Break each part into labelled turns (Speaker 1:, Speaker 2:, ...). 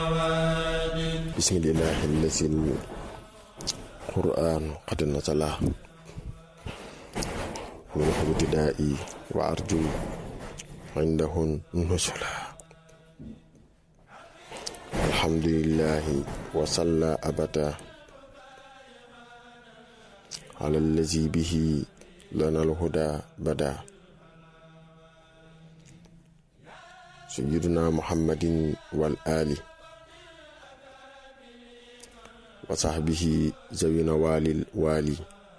Speaker 1: bismillahi allasi qur'an qad nasala min ibtidaa'i wa arju indahun nusula alhamdulillahi wa salla abada ala allazi bihi lana alhuda bada sayyiduna muhammadin wal ali wa sahbihi zawina walil wali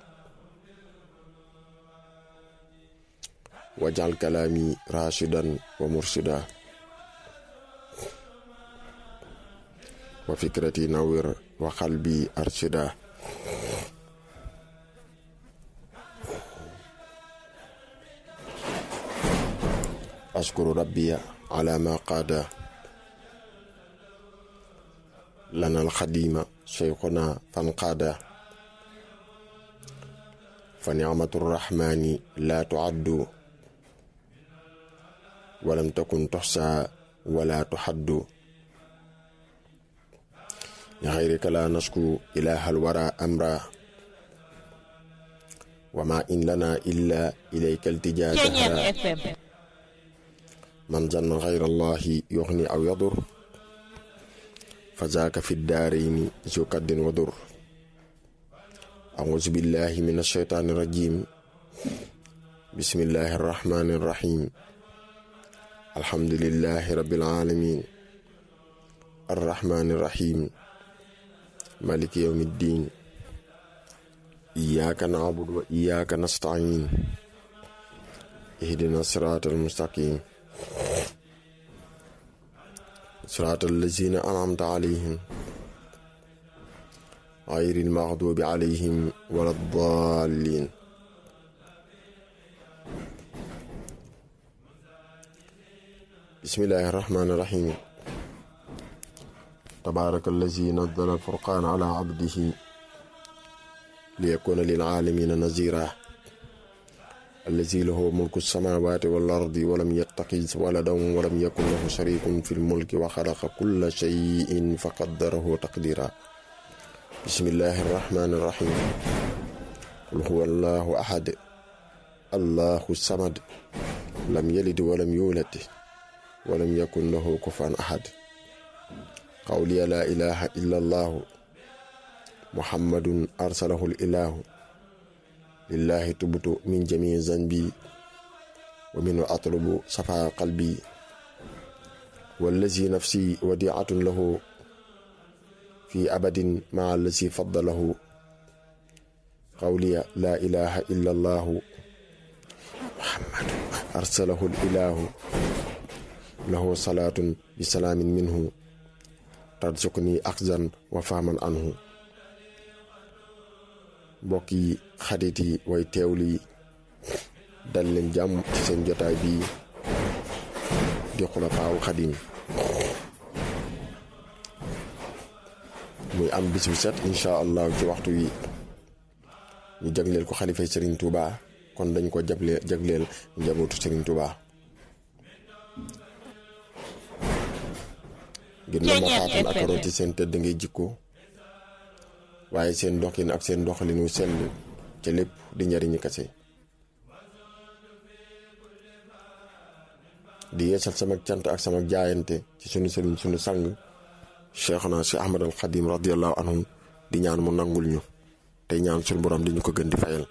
Speaker 1: wajal kalami rashidan wa murshida wa fikrati nawir wa qalbi arshida ashkuru rabbiya ala ma qaada lana alxadima cheikhuna fanqaada fa nicmatu rrahmani la tuaddu walam takun tuxsa wala tuxaddu li xayrika la nasku ilaha alwara amra wa ma in lana illa ilayka iltija jahra man zanna xayra allahi yuxni aw yadur fa zaaka fi daarayni zu kaddin wa dur auzu billahi min alsheytaani rajim bismillahi arrahmani arrahim alhamdulillahi rabbil alamin arrahmani arrahim maliki yawmi ddin iyyaka na'budu wa iyyaka nasta'in ihdina sirata almustaqim صراط الذين أنعمت عليهم غير المغضوب عليهم ولا الضالين بسم الله الرحمن الرحيم تبارك الذي نزل الفرقان على عبده ليكون للعالمين نذيرا الذي له ملك السماوات والأرض ولم يتخذ ولدا ولم يكن له شريك في الملك وخلق كل شيء فقدره تقديرا بسم الله الرحمن الرحيم قل هو الله أحد الله الصمد لم يلد ولم يولد ولم يكن له كفوا أحد قولي لا إله إلا الله محمد أرسله الإله lillahi tubtu min jamii zanbi wa minhu atlubu safa qalbi wallazi nafsi wadiatun lahu fi abadin maa allazi faddalahu qawliya laa ilaha illa allahu muhammadu arsalahu ilahu lahu salaatun bi salaamin minhu tarzuqni axzan wa fahman anhu mbokk yi xarit yi way teewlu yi dal leen jàmm ci seen jotaay bii di xulafaawu xadim muy am bis bu set incha allah ci waxtu wi ñu jagleel ko xalifay Serigne Touba kon dañ ko jagle jagleel njabootu Serigne Touba ngir na ma xaatan ak rooti seen tëdd ngay jikko waaye seen doxin ak seen doxalin wu sell ca lépp di njariñu kase di yeesal sama cant ak sama jaayante ci sunu sëriñ sunu sang cheikhna si ahmad al xadim radiallahu anhum di ñaan mu nangul ñu tey ñaan sunu borom di ñu ko gën di fayal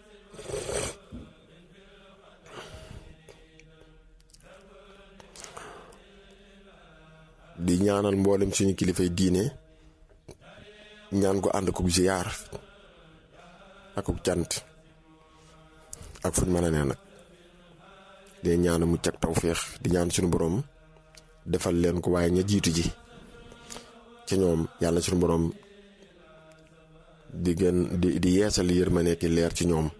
Speaker 1: di ñaanal mboolem suñu kilifay diine ñaan ko ànd ko ziyaar ak cant ak fuñ mën a nee nag di ñaan mu cag tawféex di ñaan suñu borom defal leen ko waaye ña jiitu ji ca ñoom yàlla suñu borom di gën di di yeesal yërmande ki leer ci ñoom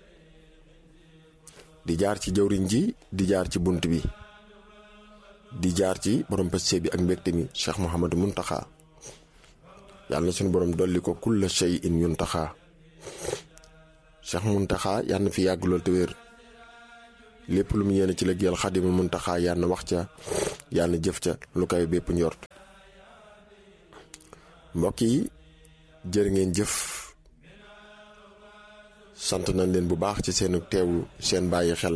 Speaker 1: di jaar ci jawriñ ji di jaar ci bunt bi di jaar ci borom pastef bi ak mbégte mi Cheikh Mouhamadou Mountakha yàlla na suñu borom dolli ko kulla shay in yuntaxa Cheikh Mountakha yàlla na fi yàgg lool te wér lépp lu mu yéene ci liggéeyal Xaadimu Mountakha yàlla na wax ca yàlla na jëf ca lu koy bépp njort mbokk yi jërë ngeen jëf sant nañ leen bu baax ci seen teewlu seen bàyyi xel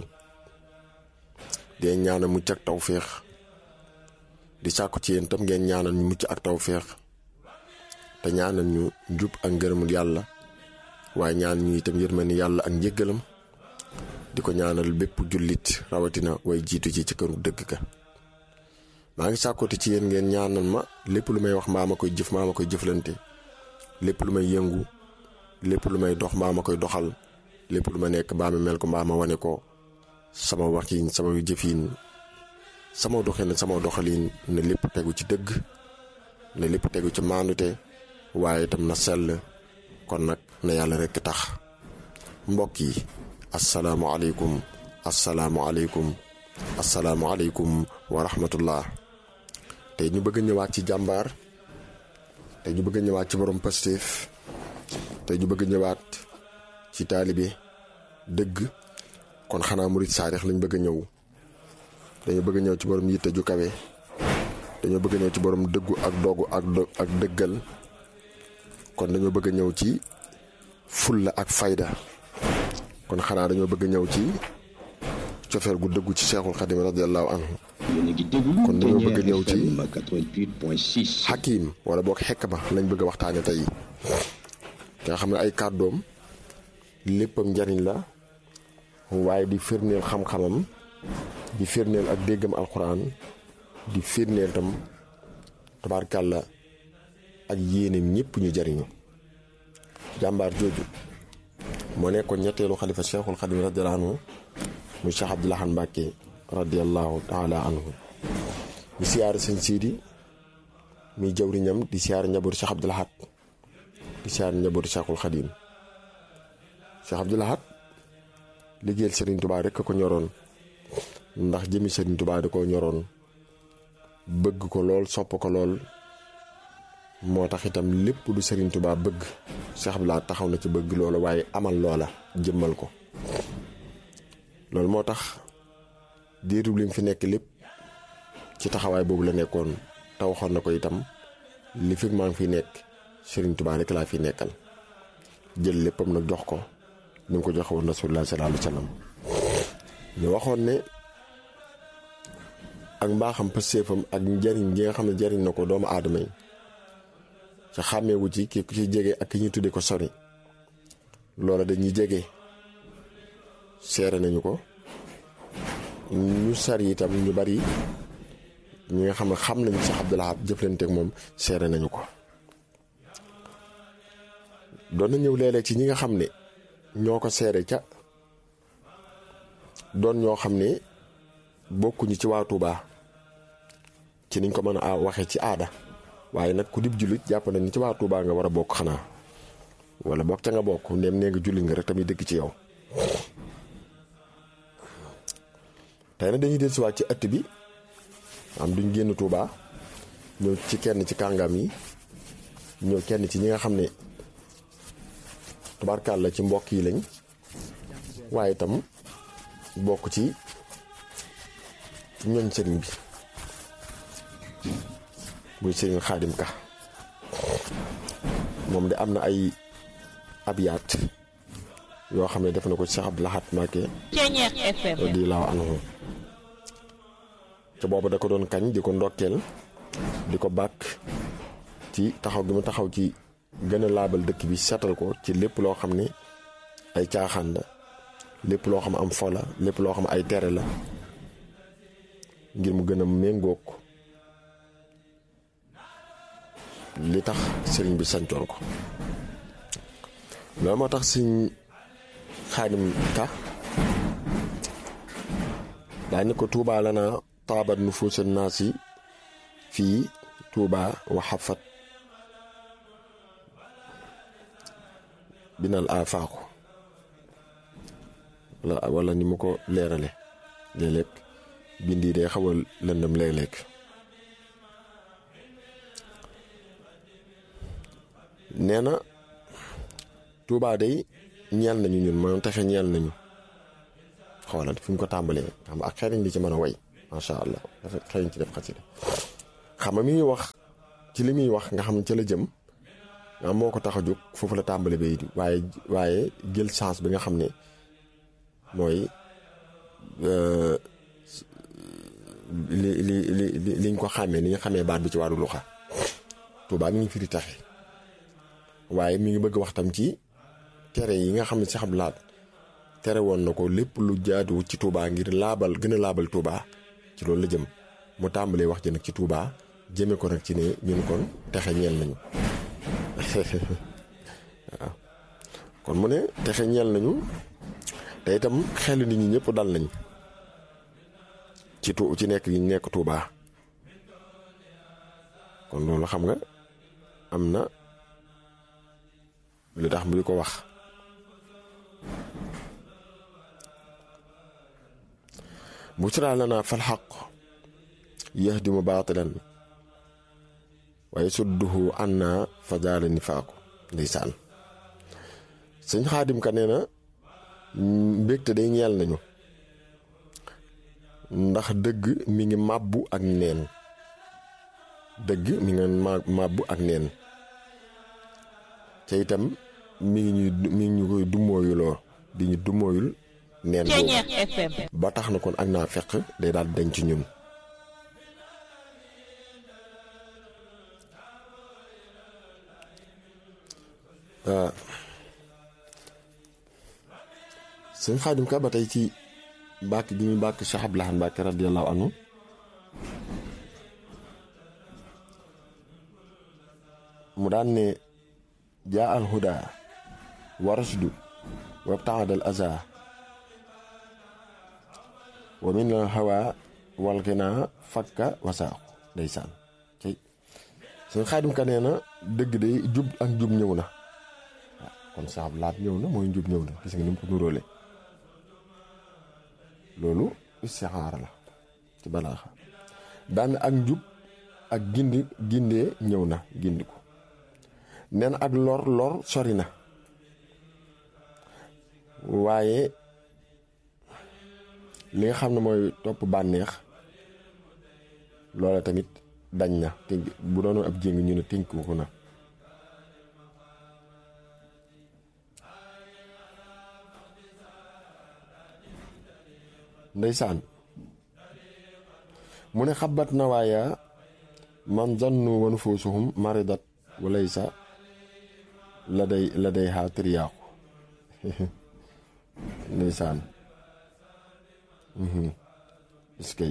Speaker 1: di ñaanal mucc ak tawféex di sàkku ci yéen tam ngeen ñaanal ñu mucc ak tawféex te ñaanal ñu njub ak ngërëmul yàlla waaye ñaan ñu itam yërmande yàlla ak njëggalam di ko ñaanal bépp jullit rawatina way jiitu ci ci këru dëgg ka maa ngi sàkkooti ci yéen ngeen ñaanal ma lépp lu may wax mbaa ma koy jëf mbaa ma koy jëflante lépp lu may yëngu lépp lu may dox mbaa ma koy doxal lépp lu ma nekk mbaa ma mel ko mbaa ma wane ko sama waxiin sama jëfiin sama doxin sama doxaliin ne lépp tegu ci dëgg ne lépp tegu ci maandute waaye itam na sell kon nag na yàlla rekk tax mbokk yi asalaamualeykum asalaamualeykum asalaamualeykum wa rahmatullah tey ñu bëgg ñëwaat ci jàmbaar tey ñu bëgg ñëwaat ci borom Pastef tey ñu bëgg ñëwaat ci taalibe dëgg kon xanaa murit saarix lañ bëgg a ñëw dañoo bëgg ñëw ci borom yitte ju kawe dañoo bëgg ñëw ci borom dëggu ak dogu ak ak dëggal kon dañoo bëgg ñëw ci fulla ak fayda kon xanaa dañoo bëgg ñëw ci cofeel gu dëggu ci Cheikhul Khadim radiallahu anhu kon dañoo bëgg ñëw ci xakim wala boog xekma lañ bëgg a waxtaane tey nga xam ne ay kàddoom léppam njariñ la waaye di firneel xam-xamam di firneel ak déggam alxuraan di firneel tam tabaarkàlla ak yéeneem ñëpp ñu jariñu jàmbaar jooju moo nekkoon ñetteelu xalifa cheikhul xadim radiallahu anhu muy cheikh abdoulahan mbàkke radiallahu taala anhu di siyaare sëñ siidi muy jawriñam di siyaare njabootu cheikh abdoulahat di siyaare njabootu cheikhul xadim cheikh abdoulahat liggéeyal sëriñ tubaa rekk ko ñoroon ndax jëmi sëriñ tubaa da koo ñoroon bëgg ko lool sopp ko lool moo tax itam lépp lu sëriñ tubaa bëgg Cheikh Abdoulaye taxaw na ci bëgg loola waaye amal loola jëmmal ko loolu moo tax diirub lim fi nekk lépp ci taxawaay boobu la nekkoon te waxoon na ko itam li fi maa ngi fi nekk sëriñ tubaa rek laa fi nekkal jël léppam nag jox ko ni mu ko joxe woon rasulullah sallallahu alayhi wa sallam ñu waxoon ne ak mbaaxam pëstéefam ak njariñ gi nga xam ne jariñ na ko doomu aadama yi ca xàmmeewu ci ki ku ci jege ak ki ñu tudde ko sori loola dañuy jege seere nañu ko ñu sari itam ñu bari ñi nga xam ne xam nañu Cheikh Abdoul Ahad jëflanteek moom seere nañu ko doon na ñëw léeg-léeg ci ñi nga xam ne ñoo ko seere ca doon ñoo xam ne bokkuñu ci waa Touba ci niñ ko mën a waxee ci aada waaye nag ku dib jullit jàpp na ni ci waa Touba nga war a bokk xanaa wala bokk ca nga bokk ndem nee nga jullit nga rek tamit dëkk ci yow tey nag dañuy dellusiwaat ci ëtt bi am duñ génn Touba ñëw ci kenn ci kàngam yi ñëw kenn ci ñi nga xam ne tubaarkaal la ci mbokk yi lañ waaye itam bokk ci ñooñ sëriñ bi muy sëriñ xaadim ka moom de am na ay abyaat yoo xam ne def na ko Cheikh Abdoul Ahad Mbacké radiyallahu anhu ca boobu da ko doon kañ di ko ndokkeel di ko bàkk ci taxaw gi mu taxaw ci gën a laabal dëkk bi seetal ko ci lépp loo xam ne ay caaxaan la lépp loo xam am fo la lépp loo xam ay tere la ngir mu gën a méngoog li tax sëriñ bi sancoon ko loolu moo tax sëñ xaadim ka daa ni ko tuubaa la naa taabat nu fuusa naas yi fii tuubaa wa xafat binal afaaqu wala wala ni mu ko leerale léeg-léeg bind yi day xaw a lëndëm léeg-léeg nee na Touba day ñeel nañu ñun mooy texe ñeel nañu xoolal fi mu ko tàmbalee xam ak xeriñ li ci mën a way macha allah dafa xeriñ ci def xasida xam nga mi ngi wax ci li muy wax nga xam ne ca la jëm nga moo ko tax a jóg foofu la tàmbali bay waaye waaye jël chance bi nga xam ne mooy li li li li liñ ko xàmmee ni ñu xamee baat bi ci wàllu luxa Tuubaa mi ngi firi taxe waaye mi ngi bëgg wax tam ci tere yi nga xam ne si xam laat tere woon na ko lépp lu jaaduwut ci Tuubaa ngir laabal gën a laabal Tuubaa ci loolu la jëm mu tàmbalee wax ji nag ci Tuubaa jëme ko nag ci ne ñun kon texe ñeel nañu waaw kon mu ne texe ñeel nañu te itam xel nit ñi ñëpp dal nañ ci tu ci nekk yi nekk Tuubaa kon loolu xam nga am na lu tax mu di ko wax bushraa lanaa fal xaq yahdimu baatilan wa yasudduhu annaa fa zaala nifaaqu ndeysaan sëñ xaadim ka nee na mbégte day ñeel nañu ndax dëgg mi ngi màbbu ak neen dëgg mi ngi màbbu ak neen te itam mi ngi ñuy mi ngi ñu koy dummóoyuloo di ñu dummóoyul neen boobu ba tax na kon ak naa fekk day daal dañ ci ñun sëñ Xaadim Ka ba tey ci bàkk gi muy bàkk Cheikh Abdou Lahad Mbacké radiyallahu anhu mu daan ne jaa al huda wa rashdu wabtaada al aza wa min al hawa wal ghina fakka wasaaxu ndeysaan cey sëñ Xaadim Ka nee na dëgg day jub ak jub ñëw na waaw kon Cheikh Abdou Lahad ñëw na mooy njub ñëw na gis nga ni mu ko nuróole loolu istixaara la ci balaaxa daan ak njub ak gindi gindee ñëw na gindi ko nen ak lor lor sori na waaye li nga xam ne mooy topp bànneex loola tamit dañ na tënk bu doon ab jéng ñu ne tënk ko na ndeysaan mu ne xabat na waaya man zannu wa nufusuhum maridat walaysa la day la day xaa triyaaku ndeysaan iskay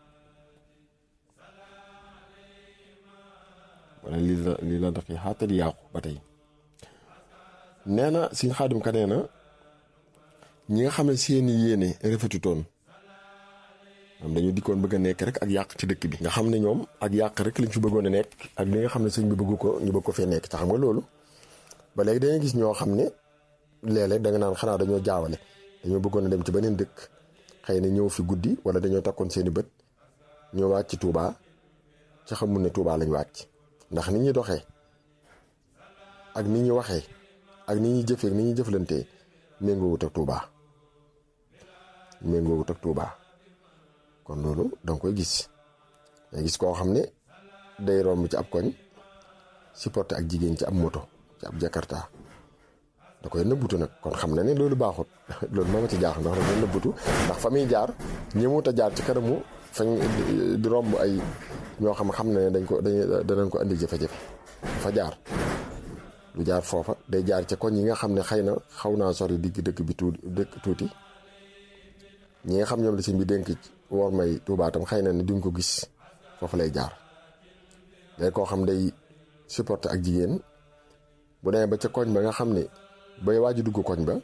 Speaker 1: wala lii la lii la daqi xaa triyaaku ba tey nee na Sëñ Xaadim Ka nee na ñi nga xam ne seeni yéene rafetutoon am dañu dikkoon bëgg a nekk rek ak yàq ci dëkk bi nga xam ne ñoom ak yàq rek lañ fi bëggoon a nekk ak li nga xam ne sëñ bi bëgg ko ñu bëgg ko fee nekk te xam nga loolu ba léegi dañuy gis ñoo xam ne léeg-léeg da nga naan xanaa dañoo jaawale dañoo bëggoon a dem ci beneen dëkk xëy na ñëw fi guddi wala dañoo takkoon seeni bët ñoo wàcc ci Touba ci xamul ne Touba lañ wàcc ndax ni ñuy doxee ak ni ñuy waxee ak ni ñuy jëfee ak ni ñuy jëflantee méngoowut ak Touba méngoowut ak Touba. kon loolu danga koy gis day gis koo xam ne day romb ci ab koñ supporté ak jigéen ci ab moto ci ab jakarta da koy nëbbutu nag kon xam na ne loolu baaxut loolu moo ma ci jaax ndax da nëbbutu ndax fa muy jaar ñëwut a jaar ci kanamu fañ di romb ay ñoo xam xam na ne dañ ko dañ danañ ko andi jafe-jafe fa jaar lu jaar foofa day jaar ci koñ yi nga xam ne xëy na xaw naa sori digg dëkk bi tuuti dëkk tuuti ñi nga xam ñoom la sëñ bi dénk war may Tuubaa tam xëy na ne duñ ko gis foofu lay jaar day koo xam day supporté ak jigéen bu demee ba ca koñ ba nga xam ne bay waaju dugg koñ ba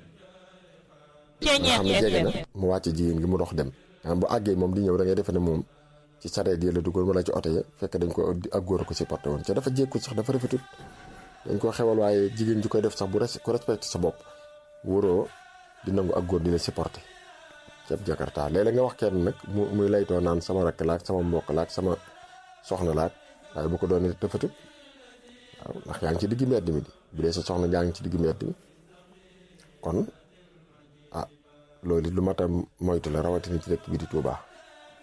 Speaker 1: nga xam ne jege na mu wàcce jigéen gi mu dox dem nga bu àggee moom di ñëw da ngay defe ne moom ci sareet yi la duggoon wala ci oto ya fekk dañ ko ak góor a ko supporté woon ca dafa jékkul sax dafa rafetut dañ ko xewal waaye jigéen ji koy def sax bu ko respecté sa bopp wóoroo di nangu ak góor di la supporté ceeb jakarta léeg-léeg nga wax kenn nag mu muy laytoo naan sama rakk laak sama mbokk laak sama soxna laak waaye bu ko doon tëfatut waaw ndax yaa ngi ci digg mbedd mi di bu dee sa soxna yaa ngi ci digg mbedd mi kon ah loolu lu mat a moytu la rawatina ci dëkk bi di Touba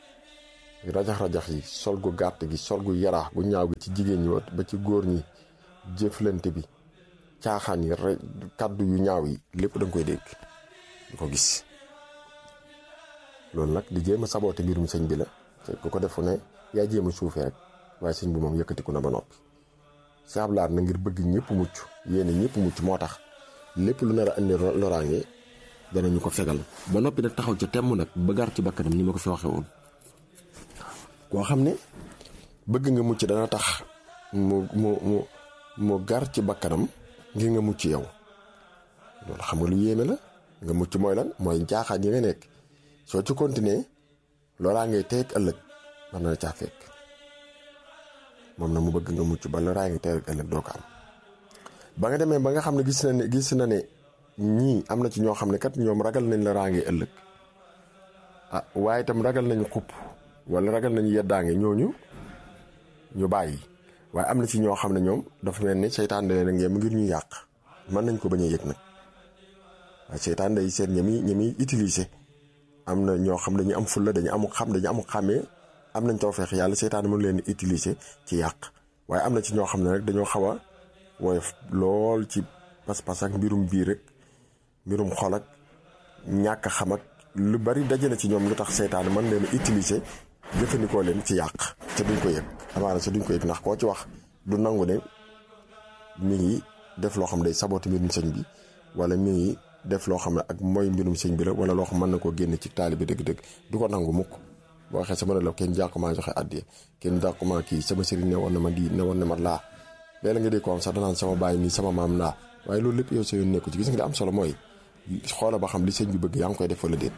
Speaker 1: rajax-rajax yi sol gu gàtt gi sol gu yaraax gu ñaaw gi ci jigéen ñi ba ci góor ñi jëflante bi caaxaan yi rek kàddu yu ñaaw yi lépp da nga koy dégg di ko gis loolu nag di jéem a saboote mbirum sëñ bi la te ku ko defu ne yaa jéem a suufee rek waaye sëñ bi moom yëkkatiku na ba noppi saablaat na ngir bëgg ñëpp mucc yéene ñëpp mucc moo tax lépp lu nar a indi loraange danañu ko fegal ba noppi nag taxaw ca temm nag ba gar ci bakkanam ni ma ko fi waxee woon koo xam ne bëgg nga mucc dana tax mu mu mu mu gar ci bakkanam ngir nga mucc yow loolu xam nga lu yéeme la nga mucc mooy lan mooy jaaxaan yi nga nekk soo ci continuer loolaa ngay teeg ëllëg mën na caa fekk moom na mu bëgg nga mucc ba loolaa ngay teeg ëllëg doo ko am ba nga demee ba nga xam ne gis na ne gis na ne ñii am na ci ñoo xam ne kat ñoom ragal nañ la raange ëllëg ah waaye itam ragal nañ xupp wala ragal nañ yeddaange ñooñu ñu bàyyi waaye am na ci ñoo xam ne ñoom dafa mel ni seytaan da leen ngeen ngir ñu yàq mën nañ ko bañ a yëg nag waaye seytaan day seet ña muy ña muy utiliser am na ñoo xam dañu am fulla dañu amu xam dañu amu xàmmee am nañ tawfeex yàlla seytaan mën leen utiliser ci yàq waaye am na ci ñoo xam ne rek dañoo xaw a woyof lool ci pas-pas ak mbirum biir rek mbirum xol ak ñàkk xam ak lu bari daje na ci ñoom lu tax seytaan mën leen utiliser jëfandikoo leen ci yàq te duñ ko yëg amaana sa duñ ko yëg ndax koo ci wax du nangu ne mi ngi def loo xam ne day sabooti mbirum sëñ bi wala mi ngi def loo xam ne ak mooy mbirum sëñ bi la wala loo xam mën na koo génne ci taalibe dëgg-dëgg du ko nangu mukk boo waxee sama ne la kenn jàkkumaa joxe addiya kenn jàkkumaa kii sama sëriñ ne woon na ma di ne woon na ma laa léeg la nga dee ko am sax danaan sama baay nii sama maam laa waaye loolu lépp yow sa yoon nekku ci gis nga di am solo mooy xoola ba xam li sëñ bi bëgg yaa ngi koy def wala déet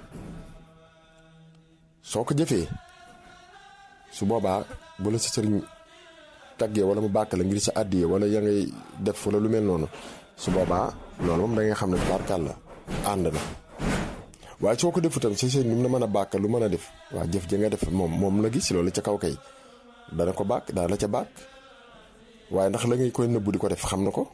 Speaker 1: soo ko jëfee su boobaa bu la sa sëriñ taggee wala mu bàkk la ngir sa àddiyee wala ya ngay def wala lu mel noonu su boobaa loolu moom da ngay xam ne barkal la ànd na waaye soo ko defu tam sa sëriñ lu mu la mën a bàkk lu mën a def waa jëf ja nga def moom moom la gis loolu ca kaw kay dana ko bàkk dana la ca bàkk waaye ndax la ngay koy nëbbu di ko def xam na ko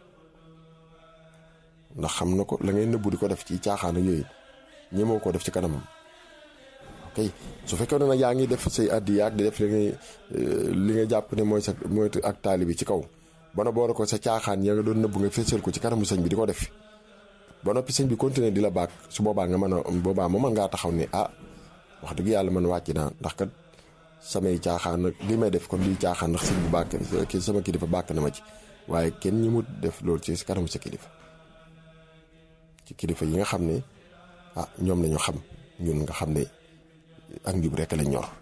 Speaker 1: ndax xam na ko la ngay nëbbu di ko def ci caaxaan ak yooyu ñemoo ko def ci kanamam ok su fekkee ne nag yaa ngi def say addi yaag di def li ngay li nga jàpp ne mooy sa mooy ak taali bi ci kaw ba na boole ko sa caaxaan ya nga doon nëbbu nga fésal ko ci kanamu sëñ bi di ko def ba noppi sëñ bi continuer di la baak su boobaa nga mën a boobaa mu mën ngaa taxaw ne ah wax dëgg yàlla man wàcc naa ndax kat samay caaxaan nag li may def kon lii caaxaan ndax sëñ bi bàkk ki sama kilifa bàkk na ma ci waaye kenn ñi mu def loolu ci kanamu sa kilifa ci kilifa yi nga xam ne ah ñoom lañu xam ñun nga xam ne ak njub rekk lañ ñor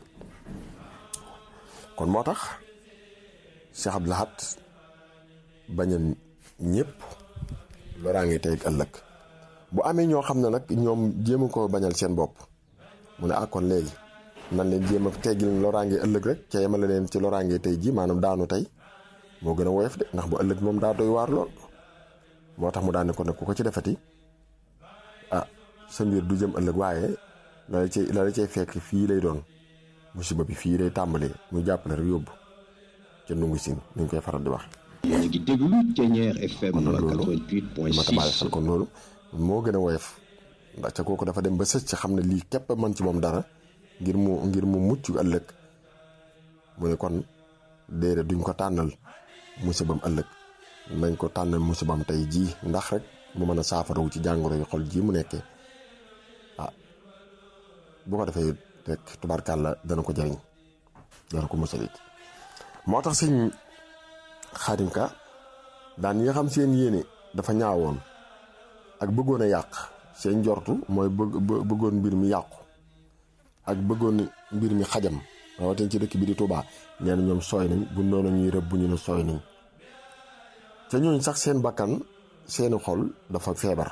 Speaker 1: kon moo tax Cheikh Abdou Lahad bañal ñëpp loraange tey ak ëllëg bu amee ñoo xam ne nag ñoom jéem a ko bañal seen bopp mu ne ah kon léegi nan leen jéem a teggil loraange ëllëg rek ca yemale leen ci loraange tey ji maanaam daanu tey moo gën a woyof de ndax bu ëllëg moom daa doy waar lool moo tax mu daan ne ko nag ku ko ci defati ah sa mbir du jëm ëllëg waaye la la cay la la cay fekk fii lay doon musiba bi fii lay tàmbalee mu jàppale rek yóbbu ca nungu sin ni ñu koy faral di wax.
Speaker 2: yéen a ngi déglu Thiéniere FM
Speaker 1: kon nag loolu
Speaker 2: 88.6
Speaker 1: ma tabaale xel kon loolu moo gën a woyof ndax ca kooku dafa dem ba sës ci xam ne lii képp man ci moom dara ngir mu ngir mu mucc ëllëg mu ne kon déedéet duñ ko tànnal musibam ëllëg nañ ko tànnal musibam tey jii ndax rek mu mën a saafarawu ci jàngoro yu xol jii mu nekkee ah bu ko defee rek tubaarkàlla dana ko jariñ dana ko musalit moo tax sëñ Xaadim Ka daan yi nga xam seen yéene dafa ñaawoon ak bëggoon a yàq seen njortu mooy bëgg bëggoon mbir mi yàqu ak bëggoon mbir mi xajam rawatina ci dëkk bi di Touba nee na ñoom sooy nañ bu noonu ñuy rëbb bu ñu ne sooy nañ te ñooñ sax seen bakkan seeni xol dafa feebar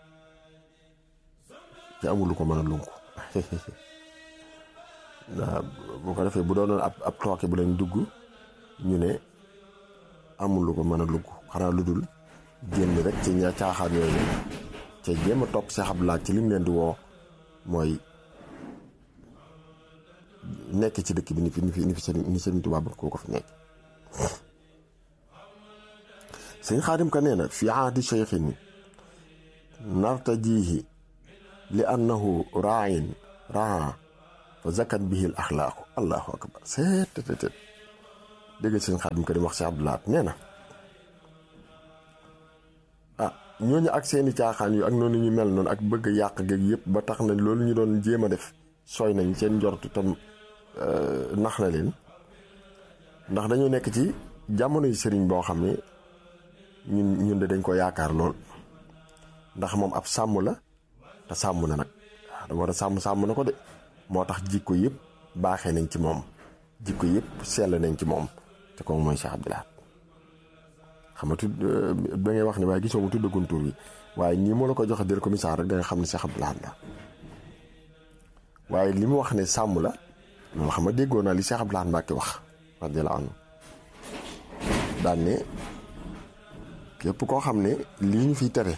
Speaker 1: te amul lu ko mën a lunku waaw bu ko defee bu doonoon ab ab tooke bu leen dugg ñu ne amul lu ko mën a lugg xanaa lu dul génn rek ci ña caaxaan yooyu te jéem a topp Cheikh Abdou Lahad ci lim leen di woo mooy nekk ci dëkk bi ni fi ni fi ni fi sëriñ ni sëriñ Tuubaa ba koo ko fi nekk sëñ Xaadim Ka nee na fi aadi cheikhin nartajihi li annahu raayin raa fa zakat bihi al axlaaqu allahu akbar seet dégg sëñ Xaadim Ka di wax Cheikh Abdou Lahad nee na ñooñu ak seeni caaxaan yu ak noonu ñu mel noonu ak bëgg yàq géeg yëpp ba tax na loolu ñu doon jéem a def sooy nañ seen njortu tam nax na leen ndax dañoo nekk ci jamono yu sëriñ boo xam ne ñun ñun de dañ ko yaakaar lool ndax moom ab sàmm la te sàmm na nag da war a sàmm sàmm na ko de moo tax jikko yëpp baaxee nañ ci moom jikko yëpp sell nañ ci moom te kooku mooy Cheikh Abdoul Ahad xam nga tudd da ngay wax ne waaye gisoo mu tuddagun tur wi waaye nii moo la ko joxe dir ko misaal rek da nga xam ne Cheikh Abdoul Ahad la waaye li mu wax ne sàmm la loolu xam nga déggoo naa li Cheikh Abdoul Ahad Mbacke wax radiyallahu anhu daan ne képp koo xam ne lii ñu fiy tere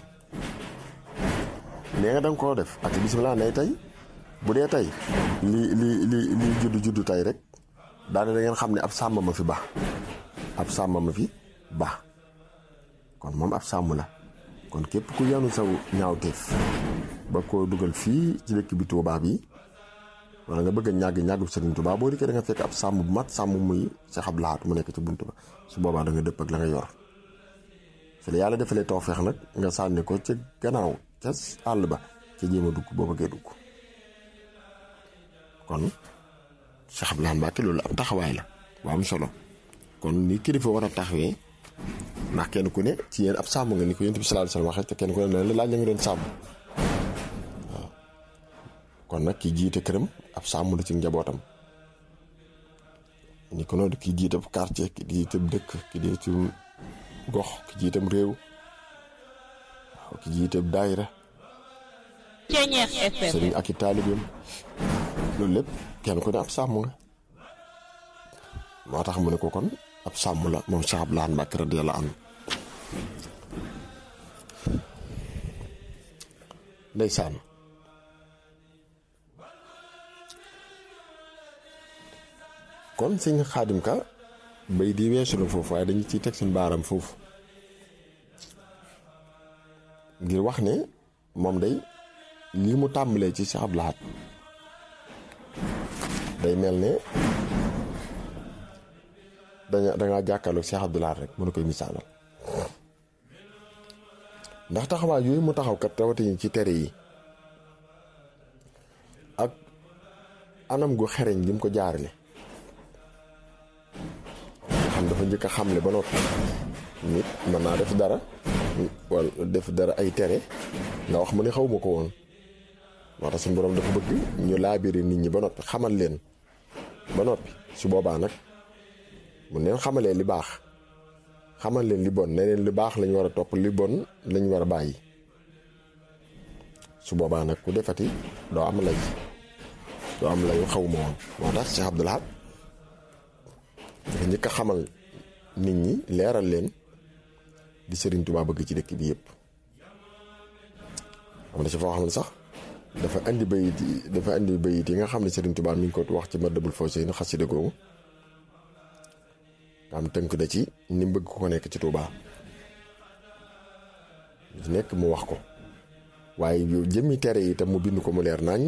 Speaker 1: nee nga da nga koo def ak bisimilah nay tey bu dee tey li li li li juddu juddu tey rek daane da ngeen xam ne ab sàmm ma fi ba ab sàmm ma fi ba kon moom ab sàmm la kon képp ku yanu saw ñaawteef ba koo dugal fii ci dëkk bi Tuubaa bi wala nga bëgg a ñàgg ñàggub Sëriñ Tuubaa boo dikkee da nga fekk ab sàmm bu mat sàmm muy Cheikh Abdoul Ahad mu nekk ci bunt ba su boobaa da nga dëpp ak la nga yor fi la yàlla defalee tawfeex nag nga sànni ko ca gannaaw ca àll ba ca jéem a dugg boo bëggee dugg kon Cheikh Abdoul Ahad Mbacke loolu am taxawaay la bu am solo kon ni kilifa war a taxawee ndax kenn ku ne ci yéen ab sàmm nga ni ko yonent bi sallallahu alayhi wasallam waxee te kenn ku ne la laaj la nga doon sàmm waaw kon nag ki jiite këram ab sàmm la ci njabootam ni ko noonu ki jiite quartier ki jiite dëkk ki jiite gox ki jiitam réew waaw ki jiite daayira sëriñ ak i taalibeem loolu lépp kenn ku ne ab sàmm nga moo tax mu ne ko kon ab sàmm la moom Cheikh Abdoul Ahad Mbacke radiyallahu anhu ndeysaan kon sëñ Xaadim Ka bay di weesu na foofu waaye dañu ciy teg suñ baaram foofu ngir wax ne moom day lii mu tàmbalee ci Cheikh Abdoul Ahad day mel ne danga dangaa jàkkaarloog Cheikh Abdoul Ahad rek mënu koy misaalal ndax taxawaay yooyu mu taxaw kat rawatina ci tere yi ak anam gu xereñ gi mu ko jaarale nga xam dafa njëkk a xamle ba noppi nit mën naa def dara wala def dara ay tere nga wax mu ne xaw ma ko woon moo tax suñu borom dafa bëgg ñu laabiri nit ñi ba noppi xamal leen ba noppi su boobaa nag mu neen xamalee li baax xamal leen li bon ne leen li baax lañ war a topp li bon lañ war a bàyyi su boobaa nag ku defati doo am lay doo am layu xaw ma woon moo tax Cheikh Abdoul Ahad dafa njëkk a xamal nit ñi leeral leen di Sëriñ Tuubaa bëgg ci dëkk bi yëpp am na ci foo xam ne sax dafa andi bayit yi dafa andi bayit yi nga xam ne Sëriñ Tuubaa mi ngi ko wax ci Matlabul Fawzayni xasida googu nga am tënk da ci ni mu bëgg ko nekk ci Tuubaa di nekk mu wax ko waaye yow jëmmi tere yi tam mu bind ko mu leer nañ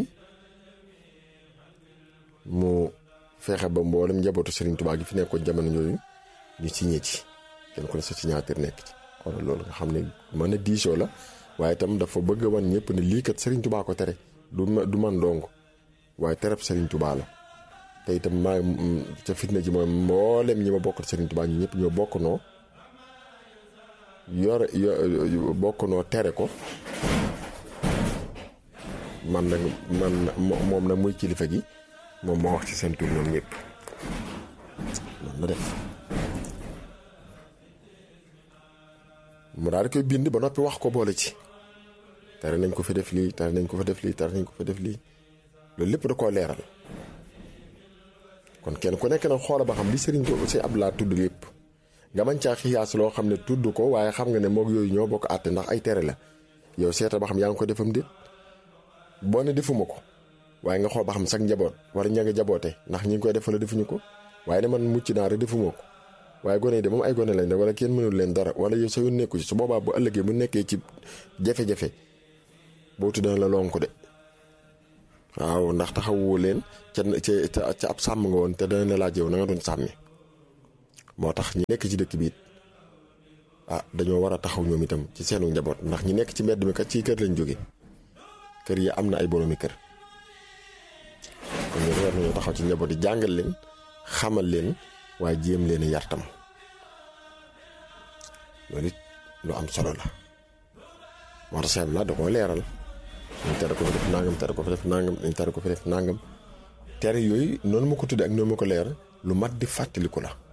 Speaker 1: mu fexe ba mboolem njabootu Sëriñ Tuubaa gi fi nekkoon jamono yooyu ñu signé ci kenn ku ne sa signature nekk ci xoolal loolu nga xam ne mën a diisoo la waaye itam dafa bëgg a wan ñëpp ne lii kat Serigne Touba ko tere du du man dong waaye tereb Serigne Touba la te itam maa ca fitna ji mooy mboolem ñi ma bokkal Serigne Touba ñu ñëpp ñoo bokk noo yore bokk noo tere ko man nag man moom nag muy kilifa gi moom moo wax ci seen tur ñoom ñëpp noonu la def. mu daal di koy bind ba noppi wax ko boole ci tere nañ ko fi def lii tere nañ ko fa def lii tere nañ ko fa def lii loolu lépp da koo leeral kon kenn ku nekk nag xoola ba xam li sëriñ ko si Abdoul Ahad tudd lépp nga mën caa xiyaas loo xam ne tudd ko waaye xam nga ne moog yooyu ñoo bokk àtte ndax ay tere la yow seeta ba xam yaa ngi ko defam déet boo ne defuma ko waaye nga xool ba xam sax njaboot wala ña nga jaboote ndax ñi ngi koy def wala defuñu ko waaye ne man mucc naa rek defuma ko waaye gone yi de moom ay gone lañ de wala kenn mënul leen dara wala yow sa yoon nekku ci su boobaa bu ëllëgee bu nekkee ci jafe-jafe boo tuddee la lonk de waaw ndax taxawoo leen ca ca ca ab sàmm nga woon te dana la laaj yow na nga doon sàmmi moo tax ñi nekk ci dëkk bi it ah dañoo war a taxaw ñoom itam ci seenu njaboot ndax ñi nekk ci mbedd mi kat ci kër lañ jóge kër yi am na ay boroomi kër kon ñoom war nañoo taxaw ci njaboot yi jàngal leen xamal leen waaye jéem leen yar tam loolu it lu am solo la moo tax la da koo leeral ñu tere ko fi def nangam tere ko fi def nangam ñu tere ko fi def nangam tere yooyu noonu ma ko tuddee ak noonu ma ko leer lu mat di fàttaliku la